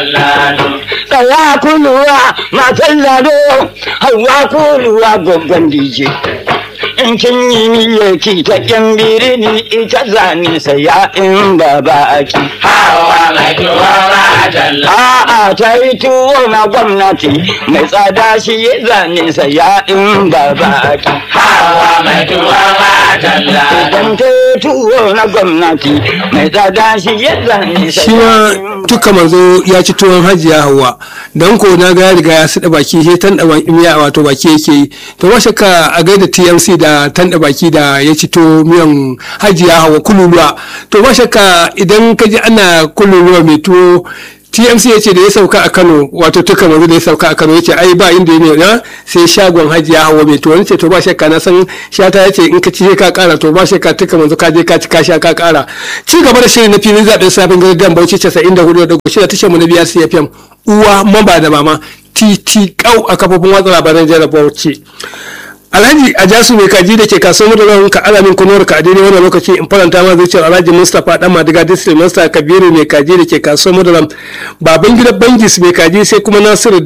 Tsaya kuluwa matan lado, hawa kuluwa gwaggon dije. In kin yi niyyar ki ta ƙyan birini ita zane saya in ba ba aki. Hawa mai tuwa ba jalla. A'a ta yi tuwo na gwamnati mai tsada shi ya zane saya in ba ba aki. Hawa mai tuwa ba jalla. Idan ta yi tuwo na gwamnati mai tsada shi ya zane shi ma duka manzo ya ci tuwon hajiya hawa dan ko na ga ya riga ya suɗa baki sai tan da miya wato baki yake yi to ba shakka a gaida TMC da tan da baki da ya ci to miyan hajiya hawa kululuwa to ba shakka idan ka ji ana kululuwa mai tuwo TMC ya ce da ya sauka a Kano wato tuka manzo da ya sauka a Kano ya ce ai ba inda ya na sai shagon hajiya hawa mai tuwo ce to ba shakka na san shata ya ce in ka ci ka kara to ba shakka tuka manzo ka je ka ci ka sha ka kara ci gaba da shirin na filin zaben safin gardan Bauchi 94 da goshi da tashar mu na biya CFM uwa mamba da mama titi kau a kafofin watsa labaran jihar Bauchi Alhaji Ajasu mai kaji da ke kasuwar madarar ka alamin kunuwar ka a daidai wannan lokaci in faranta ma zuciyar Alhaji Mustapha Dan Madiga District Master Kabiru mai kaji da ke kasuwar madarar baban gidan Bangis mai kaji sai kuma Nasiru